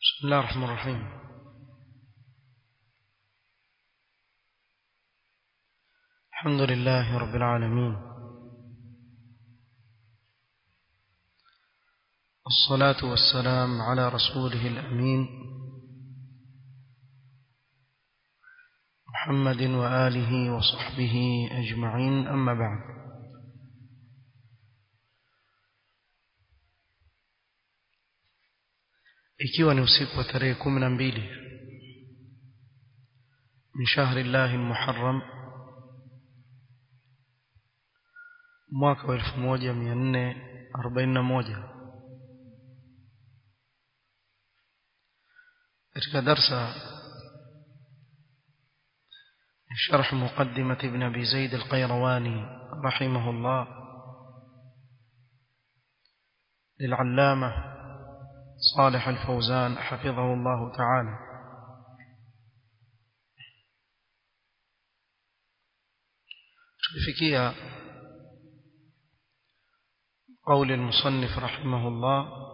بسم الله الرحمن الرحيم الحمد لله رب العالمين الصلاة والسلام على رسوله الأمين محمد وآله وصحبه أجمعين أما بعد ikiwa ni usiku wa tarehe kumi na mbili min shahri llahi lmuharram mwaka wa elfu moja mia nne arobaini na moja katika darsa شرح مقدمة ابن أبي زيد القيرواني رحمه الله للعلامة صالح الفوزان حفظه الله تعالى تفكيها قول المصنف رحمه الله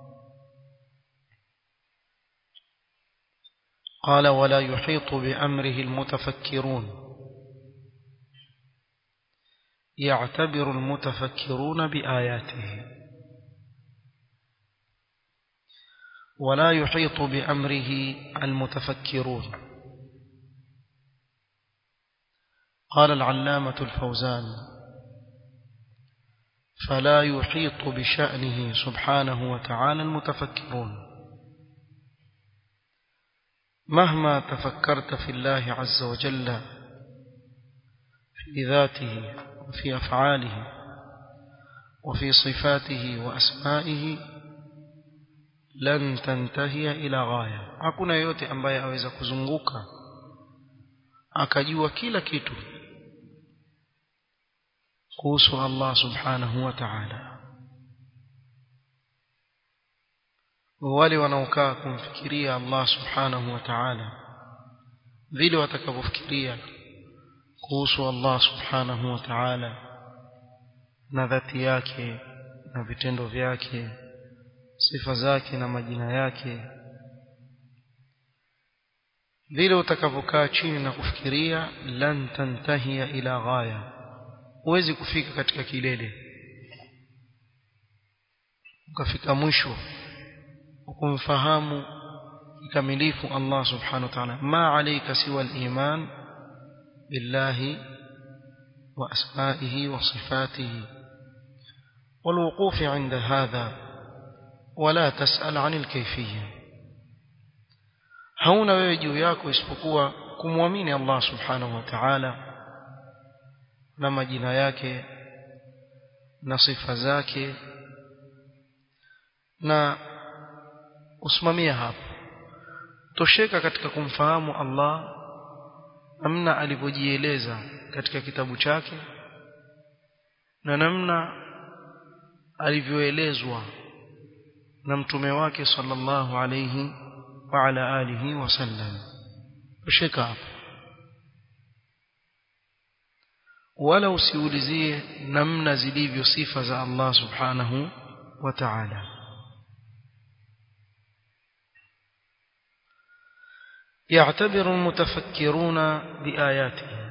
قال ولا يحيط بأمره المتفكرون يعتبر المتفكرون بآياته ولا يحيط بأمره المتفكرون قال العلامة الفوزان فلا يحيط بشأنه سبحانه وتعالى المتفكرون مهما تفكرت في الله عز وجل في ذاته وفي أفعاله وفي صفاته وأسمائه لن تنتهي إلى غاية hakuna yote ambaye aweza kuzunguka akajua kila kitu kuhusu Allah subhanahu wa ta'ala wale wanaokaa kumfikiria Allah subhanahu wa ta'ala vile watakavyofikiria kuhusu Allah subhanahu wa ta'ala na dhati yake na vitendo vyake sifa zake na majina yake vile utakavyokaa chini na kufikiria lan tantahia ila ghaya huwezi kufika katika kilele ukafika mwisho kumfahamu kikamilifu Allah subhanahu wa ta'ala ma alayka siwa al-iman billahi wa asma'ihi wa sifatihi والوقوف عند هذا ولا تسأل عن الكيفية hauna wewe juu yako isipokuwa kumwamini Allah subhanahu wa ta'ala na majina yake na sifa zake na usimamia hapo tosheka katika kumfahamu Allah namna alivyojieleza katika kitabu chake na namna alivyoelezwa na mtume wake sallallahu alayhi wa ala alihi wasallam tosheka hapo wala usiulizie namna zilivyo sifa za Allah subhanahu wa ta'ala يعتبر المتفكرون بآياته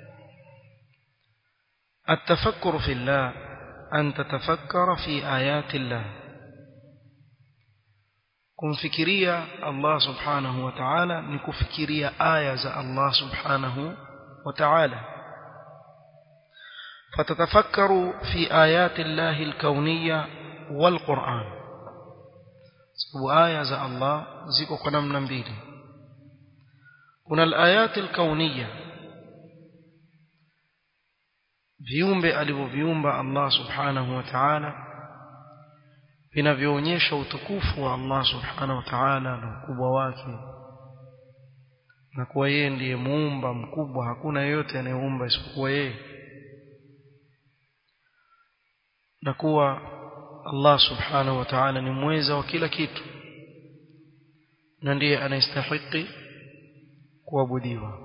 التفكر في الله أن تتفكر في آيات الله kumfikiria Allah subhanahu wa ta'ala ni kufikiria aya za Allah subhanahu wa ta'ala fatatafakkaru fi ayati Allah al-kawniyya wal Qur'an sababu aya za Allah ziko kwa namna mbili kuna al-ayat al-kawniyya viumbe alivyoviumba Allah subhanahu wa ta'ala vinavyoonyesha utukufu wa Allah subhanahu wa ta'ala na ukubwa wake na kuwa yeye ndiye muumba mkubwa hakuna yeyote anayeumba isipokuwa yeye na kuwa Allah subhanahu wa ta'ala ni mweza wa kila kitu na ndiye anayestahili kuabudiwa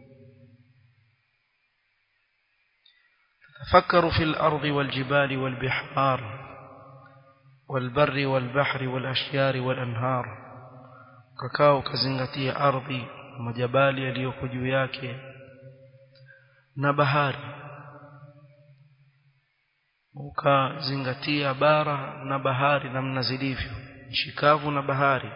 تفكروا في الأرض والجبال والبحار والبر والبحر والأشجار والأنهار ukakaa ukazingatia ardhi majabali yaliyoko juu yake na bahari ukazingatia bara na bahari namna zilivyo shikavu na bahari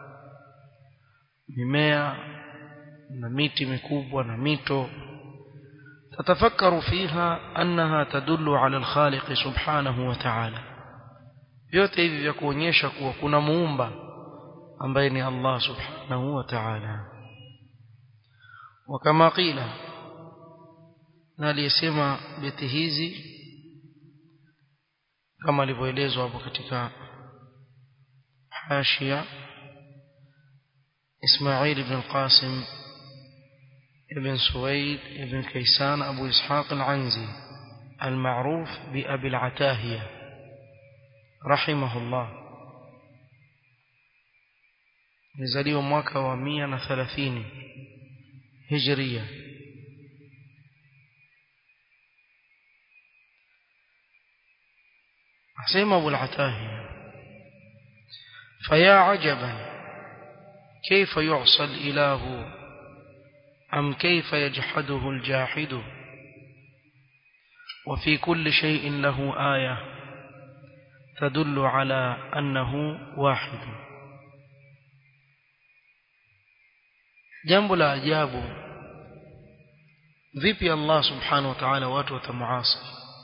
mimea na miti mikubwa na mito تتفكر فيها أنها تدل على الخالق سبحانه وتعالى yote hivi vya kuonyesha kuwa kuna muumba ambaye ni Allah subhanahu wa ta'ala wakama qila na aliyesema beti hizi kama alivyoelezwa hapo katika hashia Ismail ibn al-Qasim ابن سويد ابن كيسان أبو إسحاق العنزي المعروف بأبي العتاهية رحمه الله نزليه mwaka wa 130 هجرية حسين أبو العتاهية فيا عجبا كيف يعصى الإله أم كيف يجحده الجاحد وفي كل شيء له آية تدل على أنه واحد jambo la ajabu vipi Allah subhanahu wa ta'ala watu watamuasi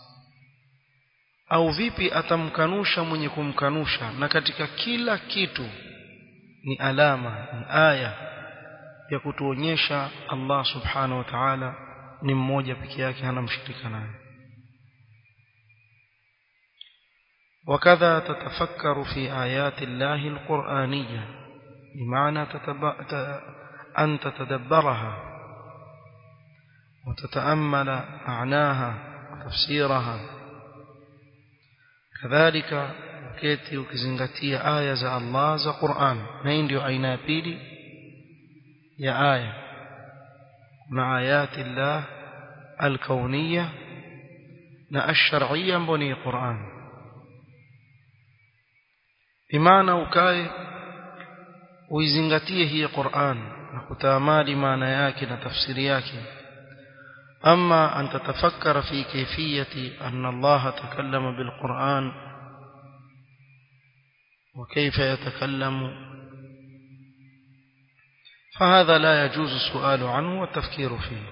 au vipi atamkanusha mwenye kumkanusha na katika kila kitu ni alama ni aya ya kutuonyesha Allah subhanahu wa ta'ala ni mmoja peke yake hana mshirika naye وكذا تتفكر في آيات الله القرآنية بمعنى تتب... أن تتدبرها وتتأمل معناها وتفسيرها كذلك uketi ukizingatia aya za Allah za Qur'an na hii ndio aina ya pili ya aya kuna ayati Allah al-kauniyya na ash-shar'iyya ambayo ni Qur'an bimaana ukae uizingatie hii Qur'an na kutaamali maana yake na tafsiri yake أما أن تتفكر في كيفية أن الله تكلم بالقرآن وكيف يتكلم فهذا لا يجوز السؤال عنه والتفكير فيه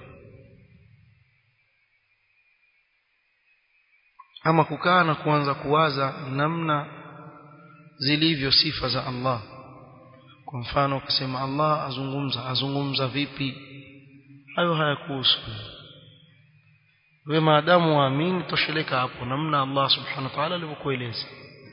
ama kukaa na kuanza kuwaza namna zilivyo sifa za Allah kwa mfano ukisema Allah azungumza azungumza vipi hayo hayakuhusu wewe maadamu waamini tosheleka hapo namna Allah subhanahu wa ta'ala alivyokueleza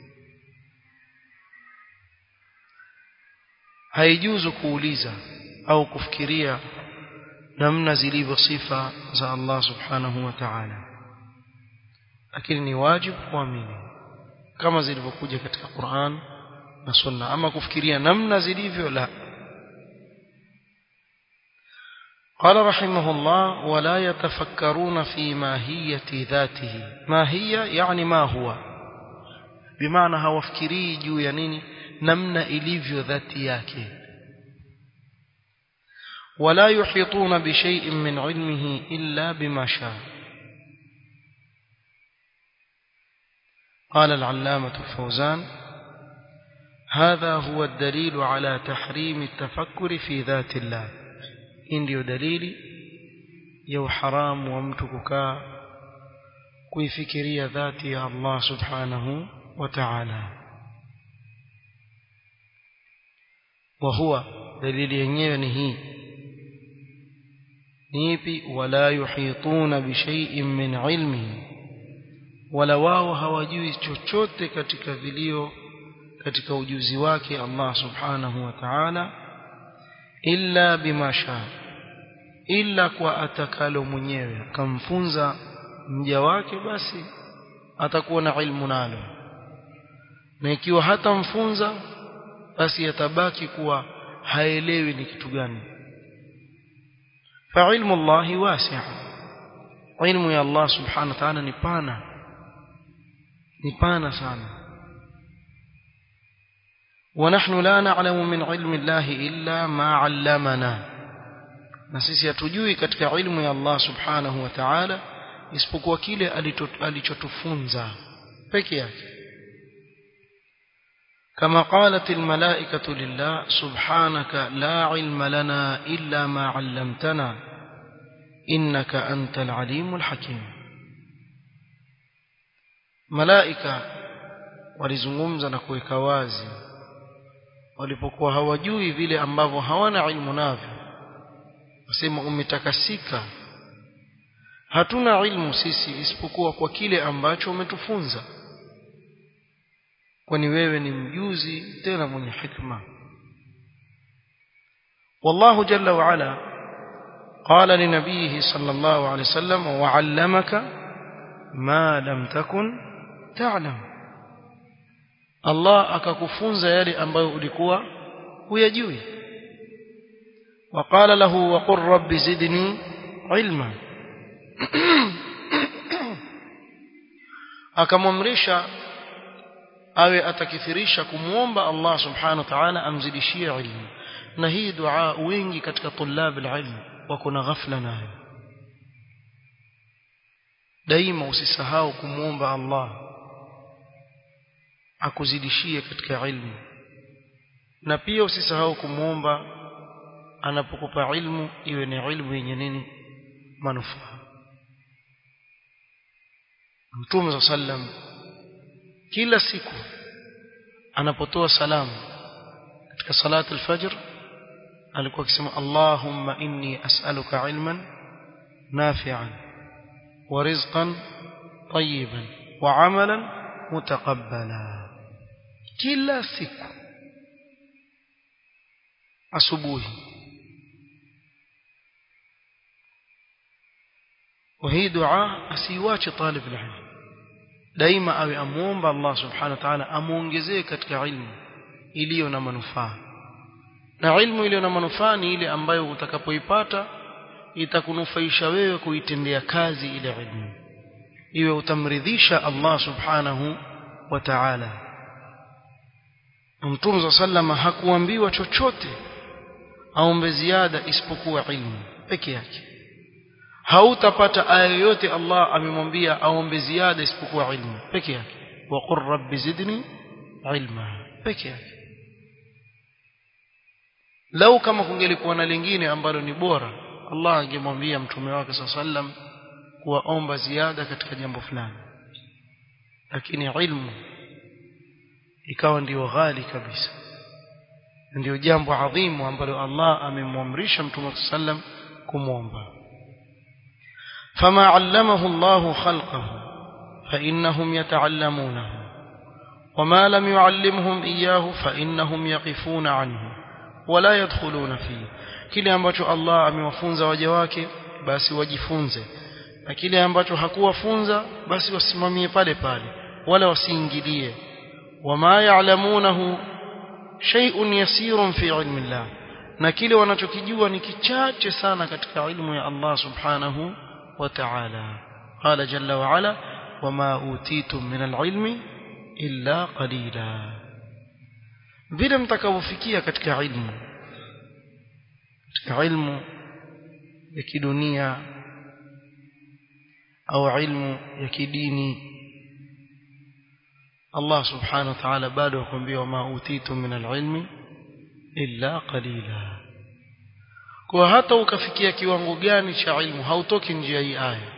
haijuzu kuuliza au kufikiria namna zilivyo sifa za Allah subhanahu wa ta'ala lakini ni wajibu kuamini kama zilivyokuja katika Qur'an na Sunna ama kufikiria namna zilivyo la قال رحمه الله ولا يتفكرون في ماهية ذاته ما هي يعني ما هو بمعنى هوفكري juu ya nini namna ilivyo dhati yake ولا يحيطون بشيء من علمه إلا بما شاء قال العلامة الفوزان هذا هو الدليل على تحريم التفكر في ذات الله hii ndiyo dalili ya uharamu wa mtu kukaa kuifikiria dhati ya Allah subhanahu wa ta'ala wa huwa dalili yenyewe ni hii ni ipi wala yuhituna bi shay'in min ilmihi wala wao hawajui chochote katika vilio katika ujuzi wake Allah subhanahu wa ta'ala illa bima sha illa kwa atakalo mwenyewe akamfunza mja wake basi atakuwa na ilmu nalo na ikiwa hatamfunza basi yatabaki kuwa haelewi ni kitu gani fa ilmu Allah wasi'a ilmu ya Allah subhanahu wa ta'ala ni pana ni pana sana ونحن لا نعلم من علم الله إلا ما علمنا na sisi hatujui katika ilmu ya Allah subhanahu wa ta'ala isipokuwa kile alichotufunza peke yake كما قالت الملائكة لله سبحانك لا علم لنا إلا ما علمتنا إنك أنت العليم الحكيم ملائكة walizungumza na kuweka wazi walipokuwa hawajui vile ambavyo hawana ilmu navyo wasema umetakasika hatuna ilmu sisi isipokuwa kwa kile ambacho umetufunza kwani wewe ni mjuzi tena mwenye hikma والله جل وعلا قال لنبيه صلى الله عليه وسلم وعلمك ما لم تكن تعلم الله akakufunza yale ambayo ulikuwa huyajui وقال له وقل رب زدني علما akamwamrisha awe atakithirisha kumuomba Allah subhanahu wa ta'ala amzidishie ilmu na hii dua wengi katika tulab alilm wako na ghafla nayo daima usisahau kumuomba Allah akuzidishie katika ilmu na pia usisahau kumuomba anapokupa ilmu iwe ni ilmu yenye nini manufaa Mtume sallam kila siku anapotoa salamu katika salatu al-fajr alikuwa akisema Allahumma inni as'aluka ilman nafi'an wa rizqan tayyiban wa 'amalan mutaqabbala kila siku asubuhi وهي دعاء asiwache طالب العلم daima awe amuomba Allah subhanahu wa ta'ala amuongezee katika ilmu iliyo na manufaa na ilmu iliyo na manufaa ni ile ambayo utakapoipata itakunufaisha wewe kuitendea kazi ile ilmu iwe utamridhisha Allah subhanahu wa ta'ala Mtume sallama hakuambiwa chochote aombe ziada isipokuwa ilmu peke yake hautapata aya yoyote Allah amemwambia aombe ziada isipokuwa ilmu peke yake wa qur rabbi zidni ilma peke yake lau kama kungelikuwa na lingine ambalo ni bora Allah angemwambia mtume wake sallam kuwaomba ziada katika jambo fulani lakini ilmu ikawa ndiyo ghali kabisa ndio jambo adhimu ambalo Allah amemwamrisha mtume sallam kumwomba فما علمه الله خلقه فإنهم يتعلمونه وما لم يعلمهم إياه فإنهم يقفون عنه ولا يدخلون فيه kile ambacho Allah amewafunza waja wake basi wajifunze na kile ambacho hakuwafunza basi wasimamie pale pale wala wasiingilie wama ya'lamunahu shay'un yasirun fi ilmi Allah na kile wanachokijua ni kichache sana katika ilmu ya Allah subhanahu وتعالى قال جل وعلا وما أوتيتم من العلم إلا قليلا vile mtakavyofikia katika ilmu katika ilmu ya kidunia au ilmu ya kidini Allah subhanahu wa ta'ala bado akwambia wama utitum min alilmi illa qalila kwa hata ukafikia kiwango gani cha ilmu hautoki njia hii aya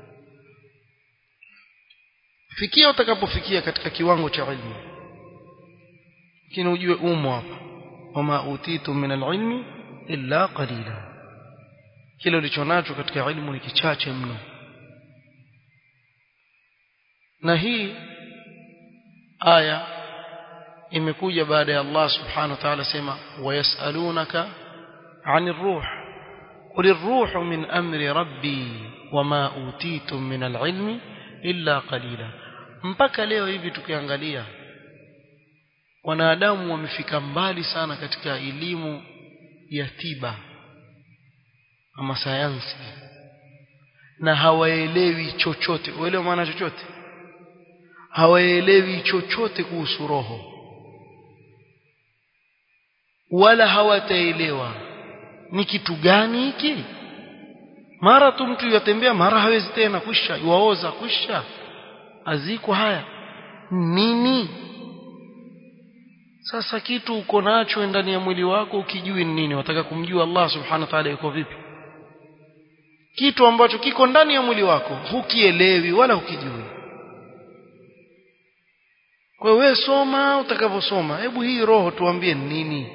fikia utakapofikia katika kiwango cha ilmu lakini ujue umo hapa wama utitu min alilmi illa qalila kile ulichonacho katika ilmu ni kichache mno na hii aya imekuja baada ya Allah subhanahu wa ta'ala sema wayasalunaka عن الروح قل الروح من أمر ربي وما أوتيتم من العلم إلا قليلا mpaka leo hivi tukiangalia wanadamu wamefika mbali sana katika elimu ya tiba ama sayansi na hawaelewi chochote uelewa maana chochote hawaelewi chochote kuhusu roho wala hawataelewa ni kitu gani hiki mara tu mtu yatembea mara hawezi tena kwisha yuaoza kwisha aziko haya nini sasa kitu uko nacho ndani ya mwili wako ukijui ni nini wataka kumjua Allah subhanahu wa ta'ala yuko vipi kitu ambacho kiko ndani ya mwili wako hukielewi wala hukijui kwa hiyo wewe soma utakavyosoma hebu hii roho tuambie nini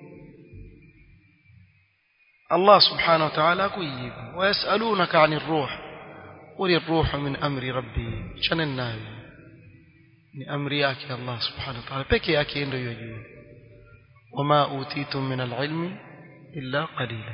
Allah subhanahu wa ta'ala kujibu wayasalunaka 'anir ruh qul ar-ruhu min amri rabbi chana nayo ni amri yake Allah subhanahu wa ta'ala peke yake ndio yajua wama utitum min al-ilmi illa qalila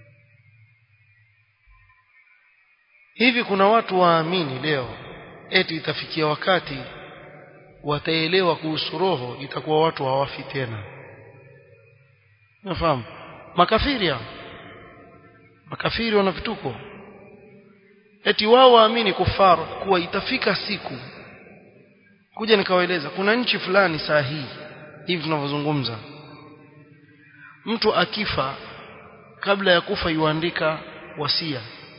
hivi kuna watu waamini leo eti itafikia wakati wataelewa kuhusu roho itakuwa watu hawafi tena nafahamu makafiri hao makafiri wana vituko eti wao waamini kufar kuwa itafika siku kuja nikawaeleza kuna nchi fulani saa hii hivi tunavyozungumza mtu akifa kabla ya kufa yuandika wasia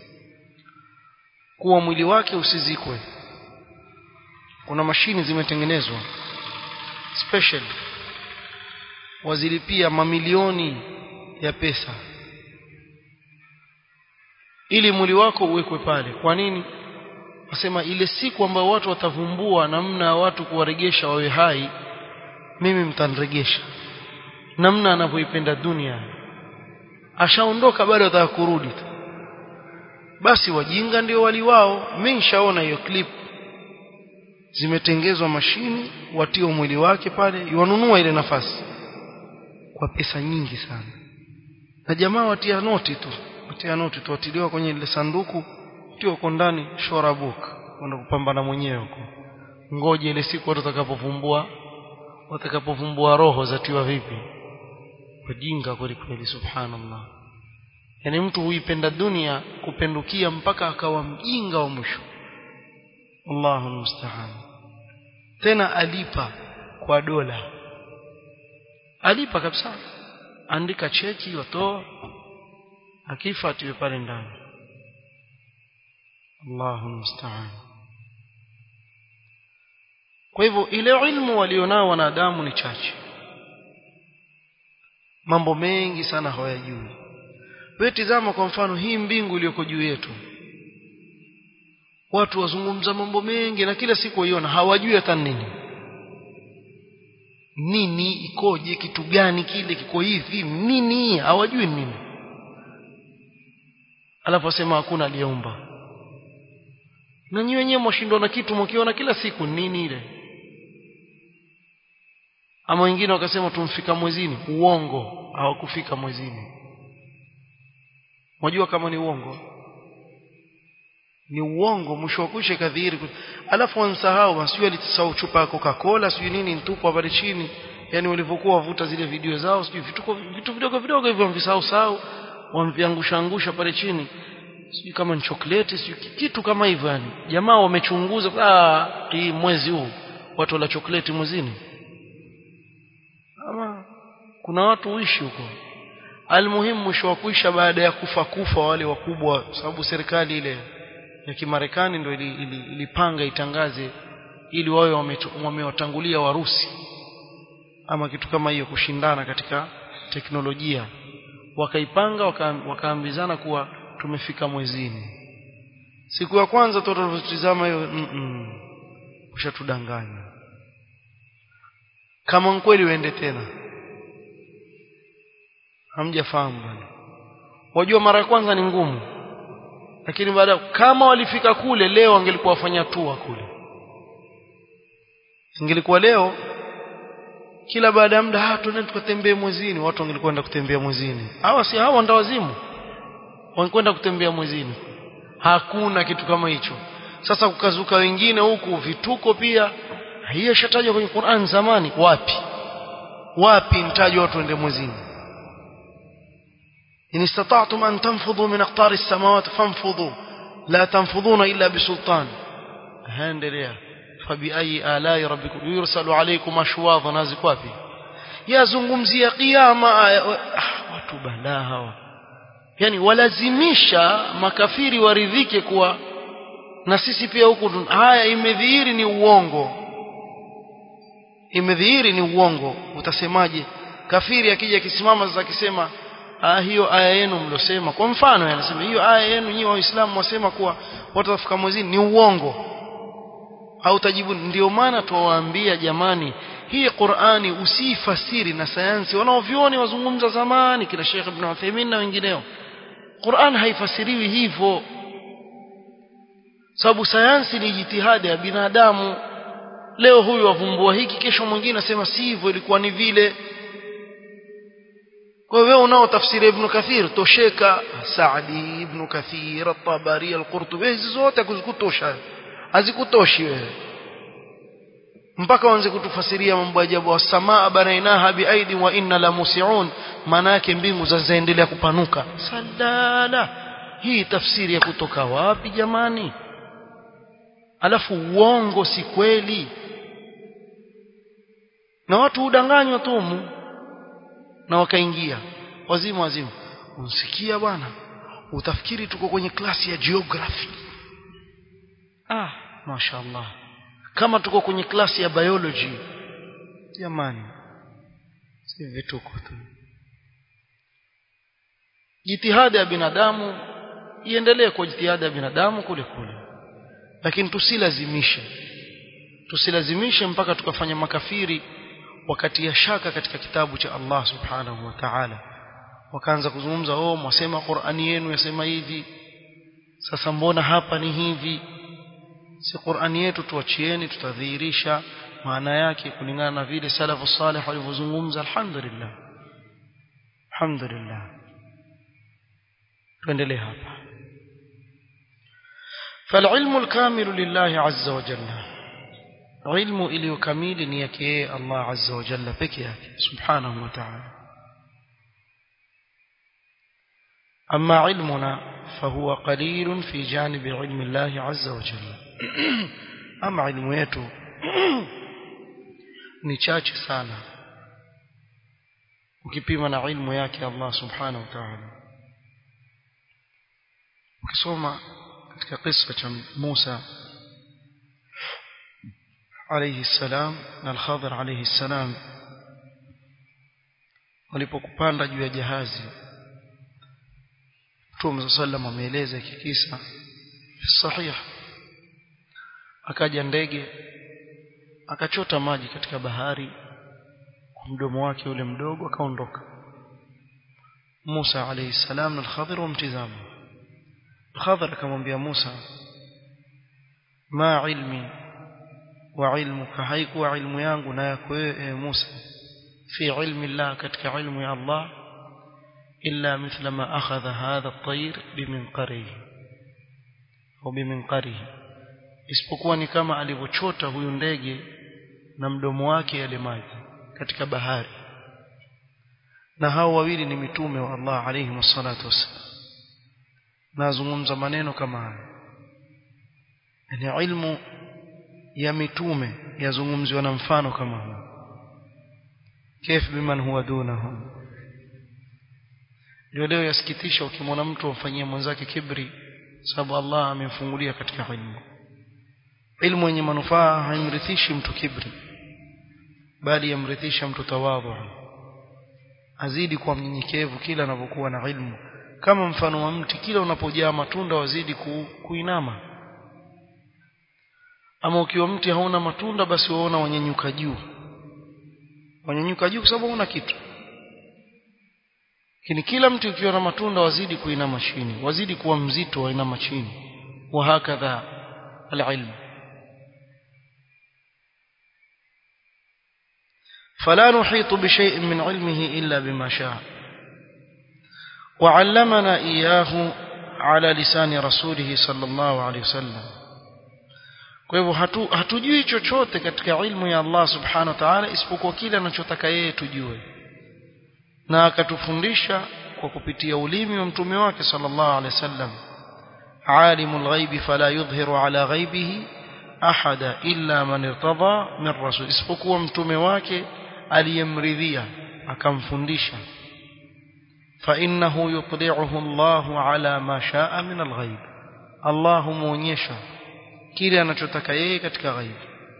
kuwa mwili wake usizikwe kuna mashini zimetengenezwa special wazilipia mamilioni ya pesa ili mwili wako uwekwe pale kwa nini nasema ile siku ambayo watu watavumbua namna ya watu kuwaregesha wawe hai mimi mtaniregesha namna anavyoipenda dunia ashaondoka bado ataka kurudi tu basi wajinga ndio wali wao mimi nishaona hiyo clip zimetengezwa mashini watio mwili wake pale yuanunua ile nafasi kwa pesa nyingi sana na jamaa watia noti tu watia noti tu watiliwa kwenye ile sanduku tio uko ndani shora book kwenda kupambana mwenyewe huko ngoje ile siku watu watakapovumbua watakapovumbua roho zatiwa vipi kujinga kweli kweli subhanallah yani mtu huipenda dunia kupendukia mpaka akawa mjinga wa mwisho Allahu musta'an tena alipa kwa dola alipa kabisa andika cheki watoa akifa atiwe pale ndani Allahu musta'an kwa hivyo ile ilmu walionao wanadamu ni chache mambo mengi sana hawayajui wewe tizama kwa mfano hii mbingu iliyoko juu yetu watu wazungumza mambo mengi na kila siku waiona hawajui hata nini nini ikoje kitu gani kile kiko hivi nini hawajui nini alafu asema hakuna aliyeumba na nyinyi wenyewe mwashindwa na kitu mkiona kila siku nini ile ama wengine wakasema tumfika mwezini uongo hawakufika mwezini Mwajua kama ni uongo ni uongo mwisho wa kusha kadhiri alafu wansahau wasijui alisahau chupa ya Coca-Cola sijui nini ntupa pale chini yani walivyokuwa wavuta zile video zao sijui vitu vitu vidogo vidogo hivyo wamvisahau sahau wamviangusha angusha pale chini sijui kama ni chocolate sijui kitu kama hivyo yani jamaa wamechunguza ah hii mwezi huu watu wala chocolate mwezini ama kuna watu uishi huko almuhimu mwisho wa kuisha baada ya kufa kufa wale wakubwa sababu serikali ile ya kimarekani ndio ilipanga ili, ili itangaze ili wawe wamewatangulia warusi ama kitu kama hiyo kushindana katika teknolojia wakaipanga waka, wakaambizana kuwa tumefika mwezini siku ya kwanza tutatizama hiyo mm -mm, ushatudanganya kama kweli uende tena hamjafahamu bwana wajua mara ya kwanza ni ngumu lakini baada kama walifika kule leo wangelikuwa wafanya tua kule ingelikuwa leo kila baada ya muda ah tuende tukatembee mwezini watu wangelikwenda kutembea mwezini hawa si hawa ndawazimu wangekwenda kutembea mwezini hakuna kitu kama hicho sasa kukazuka wengine huku vituko pia hiyo shatajwa kwenye Qur'an zamani wapi wapi mtaji watu waende mwezini إن استطعتم أن تنفضوا من أقطار السماوات فانفضوا لا تنفضون إلا بسلطان هندليا فبأي آلاء ربكم يرسل عليكم أشواظ نازك وافي yazungumzia kiyama aya ah, watu balaa hawa yani walazimisha makafiri waridhike kuwa na sisi pia huku haya imedhihiri ni uongo imedhihiri ni uongo utasemaje kafiri akija akisimama sasa akisema ah hiyo aya yenu mlosema kwa mfano anasema hiyo aya yenu nyinyi waislamu wasema kuwa watu wafika mwezini ni uongo au tajibu ndio maana tuwaambia jamani hii Qur'ani usifasiri na sayansi wanaovioni wazungumza zamani kila Sheikh Ibn Uthaymeen na wengineo Qur'an haifasiriwi hivyo sababu sayansi ni jitihada ya binadamu leo huyu wavumbua hiki kesho mwingine asema si hivyo ilikuwa ni vile kwa hiyo unao tafsiri ibn Kathir tosheka Saadi ibn Kathir at-Tabari al-Qurtubi hizi zote kuzikutosha hazikutoshi wewe mpaka waanze kutufasiria mambo ajabu wa samaa banainaha biaidi wa inna la musiun maana yake mbingu zaendelea kupanuka sadala hii tafsiri ya kutoka wapi jamani alafu uongo si kweli na watu hudanganywa tu mu na wakaingia wazimu wazimu unsikia bwana utafikiri tuko kwenye klasi ya geography ah mashaallah kama tuko kwenye klasi ya biology jamani si vituko tu jitihada ya binadamu iendelee kwa jitihada ya binadamu kule kule lakini tusilazimishe tusilazimishe mpaka tukafanya makafiri wakati ya shaka katika kitabu cha Allah subhanahu wa ta'ala wakaanza kuzungumza oh mwasema Qur'ani yenu yasema hivi sasa mbona hapa ni hivi si Qur'ani yetu tuachieni tutadhihirisha maana yake kulingana na vile salafu salih walivyozungumza alhamdulillah alhamdulillah tuendelee hapa فالعلم الكامل لله عز وجل علم iliyo kamili ni yake yeye Allah azza wa jalla peke yake subhanahu wa ta'ala أما علمنا فهو قليل في جانب علم الله عز وجل أما علم yetu ni chache sana ukipima na ilmu yake Allah subhanahu wa ta'ala ukisoma katika kisa cha Musa alayhi salam na al-Khadir alayhi salam walipokupanda juu ya jahazi Mtume sallam ameeleza hiki kisa sahih akaja ndege akachota maji katika bahari kwa mdomo wake ule mdogo akaondoka Musa alayhi salam na al-Khadir wamtizama al-Khadir akamwambia Musa ma ilmi wa ilmuka haikuwa ilmu yangu na yako wewe Musa fi ilmi Allah katika ilmu ya Allah إلا مثل ما أخذ هذا الطير بمنقره أو بمنقره isipokuwa ni kama alivyochota huyu ndege na mdomo wake yale maji katika bahari na hao wawili ni mitume wa Allah alayhi wassalatu wassalam nazungumza maneno kama haya yani ilmu ya mitume yazungumziwa na mfano kama huu كيف بمن هو دونهم ndio leo yasikitisha ukimwona mtu amfanyia mwenzake kibri sababu Allah amemfungulia katika ilmu ilmu yenye manufaa haimrithishi mtu kibri bali yamrithisha mtu tawadhu azidi kuwa mnyenyekevu kila anapokuwa na ilmu kama mfano wa mti kila unapojaa matunda wazidi ku, kuinama ama ukiwa mti hauna matunda basi waona wanyanyuka juu wanyanyuka juu kwa sababu huna kitu lakini kila mtu ukiwa na matunda wazidi kuinama chini wazidi kuwa mzito wainama chini wa hakadha alilm فلا نحيط بشيء من علمه إلا بما شاء وعلمنا إياه على لسان رسوله صلى الله عليه وسلم kwa hivyo hatu, hatujui chochote katika ilmu ya Allah subhanahu wa ta'ala isipokuwa kile anachotaka yeye tujue na akatufundisha kwa kupitia ulimi wa mtume wake sallallahu alaihi wasallam alimul ghaibi fala yudhhiru ala ghaibihi ahada illa man irtada min rasul isipokuwa mtume wake aliyemridhia akamfundisha فإنه يطلعه الله على ما شاء من الغيب الله muonyesha kile anachotaka yeye katika ghaib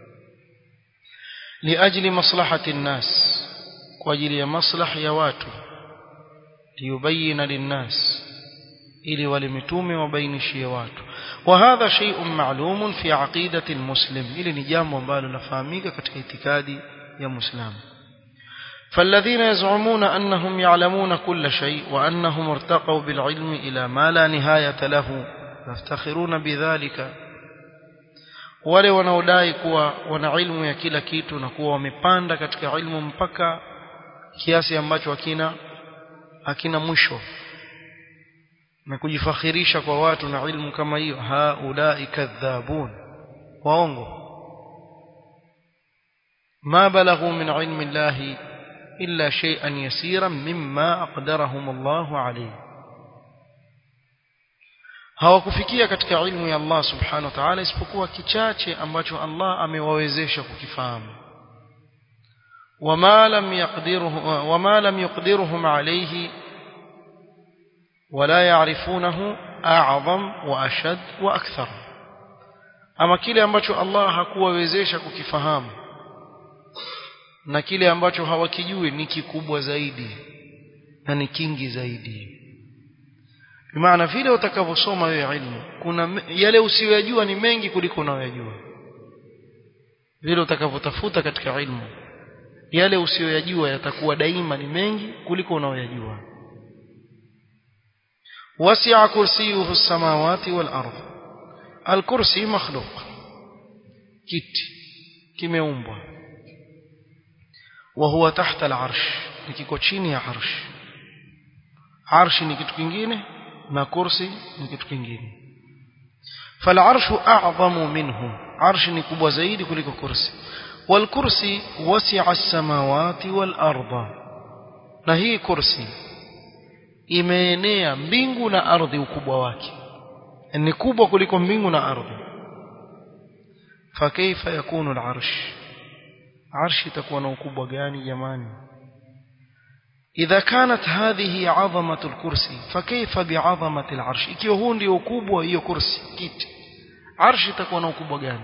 liajli maslahati nnas kwa ajili ya maslahi ya watu liyubayina linnas ili wale mitume wabainishie watu وهذا شيء معلوم في عقيدة المسلم ili ni jambo ambalo lafahamika katika itikadi ya muislamu فالذين يزعمون أنهم يعلمون كل شيء وأنهم ارتقوا بالعلم إلى ما لا نهاية له يفتخرون بذلك wale wanaodai kuwa wana ilmu ya kila kitu na kuwa wamepanda katika ilmu mpaka kiasi ambacho hakina hakina mwisho na kujifakhirisha kwa watu na ilmu kama hiyo haulai kadhabun waongo ma balaghu min ilmi llahi illa shay'an yasiran mimma aqdarahum Allahu alayhi hawakufikia katika ilmu ya Allah subhanahu wa ta'ala isipokuwa kichache ambacho Allah amewawezesha kukifahamu wama lam yaqdiruhu wama lam yaqdiruhum alayhi ولا يعرفونه أعظم وأشد وأكثر ama kile ambacho Allah hakuwawezesha kukifahamu na kile ambacho hawakijui ni kikubwa zaidi na ni kingi zaidi maana vile utakavyosoma wewe ilmu kuna yale usiyojua ni mengi kuliko unayojua vile utakavyotafuta katika ilmu yale usiyojua yatakuwa daima ni mengi kuliko unayojua وسع كرسيه السماوات والأرض الكرسي مخلوق كيت kimeumbwa وهو تحت العرش nikiko chini ya arsh arshi ni kitu kingine na kursi ni kitu kingine فالعرش أعظم منه عرش ni kubwa zaidi kuliko kursi والكرسي وسع السماوات والأرض na hii kursi imeenea mbingu na ardhi ukubwa wake ni kubwa kuliko mbingu na ardhi fakaifa yakunu al-arsh arshi itakuwa na ukubwa gani jamani idha kanat hadhihi 'azamatu al-kursi fakaifa bi'azamati al-arsh ikiwa huu ndio ukubwa hiyo kursi kiti arshi itakuwa na ukubwa gani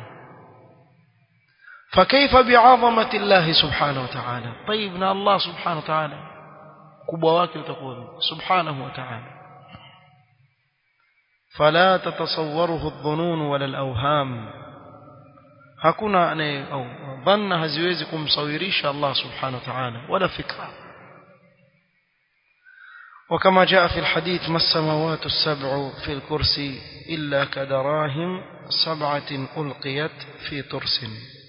fakaifa bi'azamati Allah subhanahu wa ta'ala طيب na Allah subhanahu wa ta'ala ukubwa wake utakuwa vipi subhanahu wa ta'ala fala tatasawwaruhu adh-dhunun wala al-awham hakuna anaye au dhanna haziwezi kumsawirisha Allah subhanahu wa ta'ala wala fikra وكما جاء في الحديث ما السماوات السبع في الكرسي إلا كدراهم سبعة ألقيت في ترس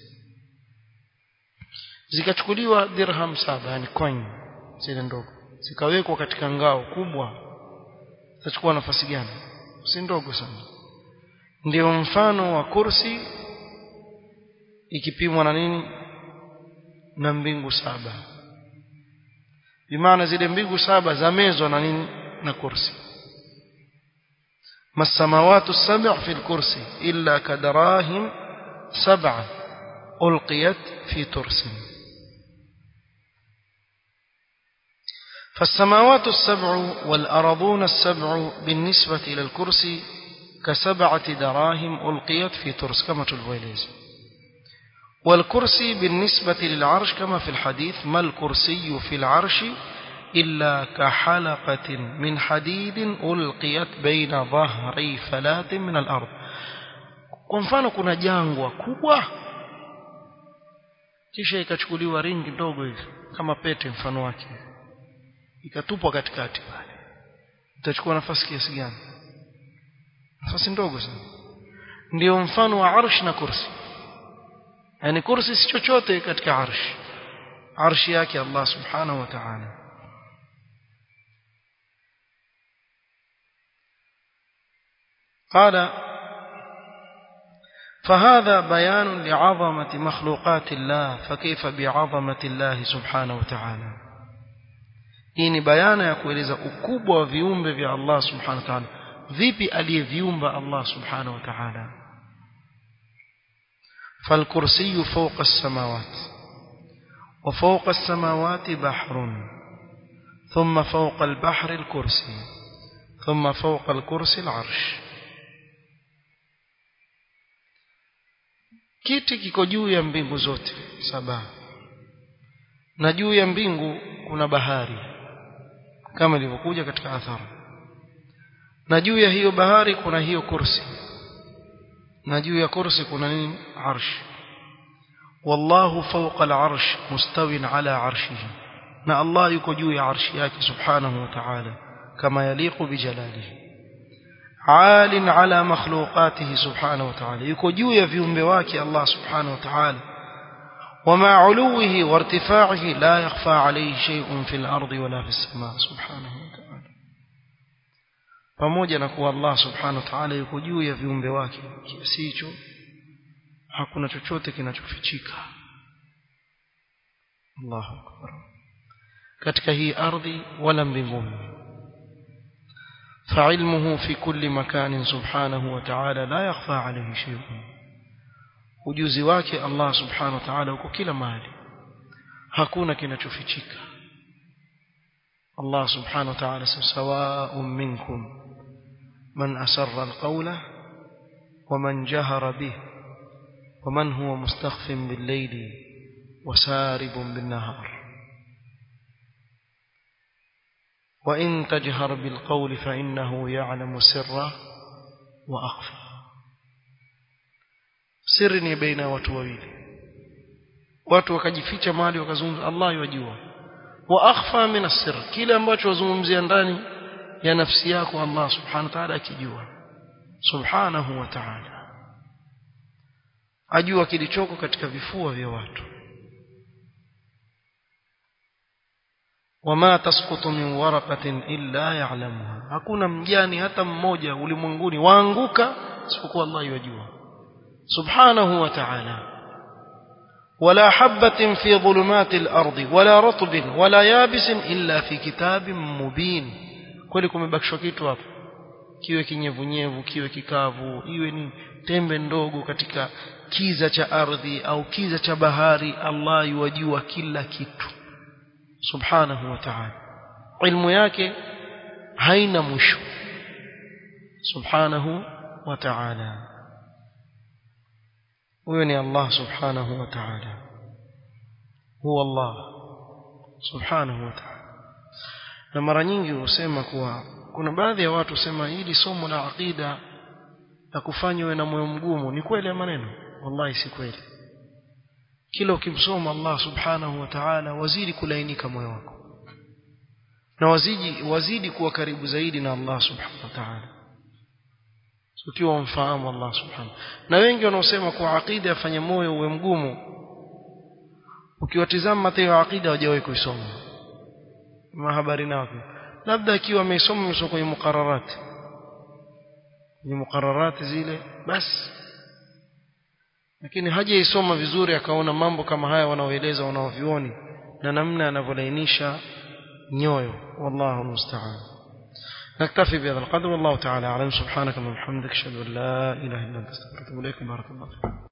zikachukuliwa dirham saba yani coin zile ndogo zikawekwa katika ngao kubwa zitachukua nafasi gani si ndogo sana ndio mfano wa kursi ikipimwa na nini na mbingu saba bimaana zile mbingu saba zamezwa na nini na kursi masamawatu sab'a fi al-kursi illa kadarahim sab'a ulqiyat fi tursin فالسماوات السبع والأرضون السبع بالنسبة إلى الكرسي كسبعة دراهم ألقيت في ترس كما تلويليز والكرسي بالنسبة للعرش كما في الحديث ما الكرسي في العرش إلا كحلقة من حديد ألقيت بين ظهري فلات من الأرض kwa mfano kuna jangwa kubwa kisha ikachukuliwa ringi ndogo hivi kama pete mfano wake ikatupwa katikati pale itachukua nafasi kiasi gani nafasi ndogo sana ndio mfano wa arsh na kursi yani kursi si chochote katika arsh arshi yake Allah subhanahu wa ta'ala قال فهذا بيان لعظمة مخلوقات الله فكيف بعظمة الله سبحانه وتعالى hii ni bayana ya kueleza ukubwa wa viumbe vya Allah subhanahu wa ta'ala vipi aliyeviumba Allah subhanahu wa ta'ala falkursiyyu fawqa as-samawat وفوق السماوات بحر ثم فوق البحر الكرسي ثم فوق الكرسي العرش kiti kiko juu ya mbingu zote saba na juu ya mbingu kuna bahari kama ilivyokuja katika athari na juu ya hiyo bahari kuna hiyo kursi na juu ya kursi kuna nini arsh wallahu fawqa al-arsh mustawin ala arshihi na Allah yuko juu ya arshi yake subhanahu wa ta'ala kama yaliqu bijalalihi عال على مخلوقاته سبحانه وتعالى yuko juu ya viumbe wake Allah subhanahu wa ta'ala ومع علوه وارتفاعه لا يخفى عليه شيء في الأرض ولا في السماء سبحانه وتعالى pamoja na kuwa Allah subhanahu wa ta'ala yuko juu ya viumbe wake kiasi hicho hakuna chochote kinachofichika Allahu akbar katika hii ardhi wala mbinguni فعلمه في كل مكان سبحانه وتعالى لا يخفى عليه شيء ujuzi wake Allah subhanahu wa ta'ala uko kila mahali hakuna kinachofichika Allah subhanahu wa ta'ala sawa'un minkum man asarra alqawla wa man jahara bih wa man huwa mustakhfin bil-layli wa saribun bin-nahar wa in tajhar bil-qawli fa innahu ya'lamu sirra wa akhfa siri ni baina ya watu wawili watu wakajificha mahali wakazungumza Allah yajua wa akhfa min as-sir kile ambacho wazungumzia ndani ya nafsi yako Allah subhanahu wa ta'ala akijua subhanahu wa ta'ala ajua kilichoko katika vifua vya watu wama tasqutu min waraqatin illa ya'lamuha hakuna mjani hata mmoja ulimwenguni waanguka isipokuwa Allah yajua سبحانه وتعالى ولا حبة في ظلمات الأرض ولا رطب ولا يابس إلا في كتاب مبين kweli kumebakishwa kitu hapo kiwe kinyevunyevu kiwe kikavu iwe ni tembe ndogo katika kiza cha ardhi au kiza cha bahari Allah yuwajua kila kitu subhanahu wa ta'ala ilmu yake haina mwisho subhanahu wa ta'ala huyo ni Allah subhanahu wa ta'ala huwa Allah subhanahu wa ta'ala na mara nyingi husema kuwa kuna baadhi ya watu husema hili somo la aqida la kufanya uwe na moyo mgumu ni kweli ya maneno wallahi si kweli kila ukimsoma Allah subhanahu wa ta'ala wazidi kulainika moyo wako na wazidi wazidi kuwa karibu zaidi na Allah subhanahu wa ta'ala ukiwa umfahamu Allah subhanahu na wengi wanaosema kuwa aqida yafanye moyo uwe mgumu ukiwatizama mathayo ya aqida hawajawahi kuisoma mahabari nao labda akiwa ameisoma msoma kwenye muqarrarati kwenye muqarrarati zile basi lakini hajaisoma vizuri akaona mambo kama haya wanaoeleza wanaovioni na namna anavyolainisha nyoyo wallahu musta'an نكتفي بهذا القدر والله تعالى أعلم سبحانك اللهم وبحمدك أشهد أن لا إله إلا أنت أستغفرك وأتوب إليك بارك الله فيك